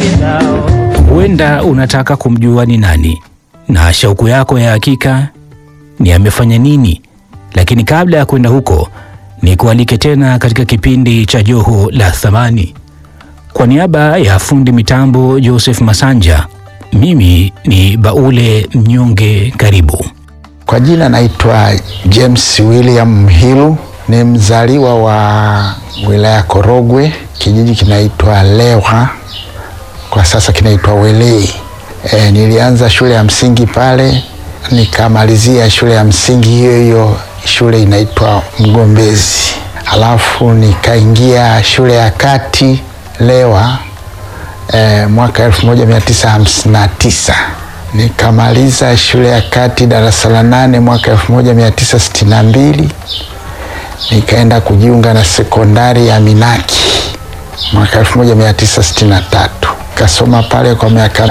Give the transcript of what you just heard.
Huenda unataka kumjua ni nani na shauku yako ya hakika ni amefanya nini, lakini kabla ya kwenda huko, ni kualike tena katika kipindi cha Joho la Thamani. Kwa niaba ya fundi mitambo Joseph Masanja, mimi ni Baule Mnyonge. Karibu. Kwa jina naitwa James William Mhilu, ni mzaliwa wa wilaya Korogwe, kijiji kinaitwa Lewa, kwa sasa kinaitwa Welei. E, nilianza shule ya msingi pale nikamalizia shule ya msingi hiyo hiyo, shule inaitwa Mgombezi, alafu nikaingia shule ya kati Lewa e, mwaka 1959 nikamaliza shule ya kati darasa la nane mwaka 1962 nikaenda kujiunga na sekondari ya Minaki mwaka 1963 kasoma pale kwa miaka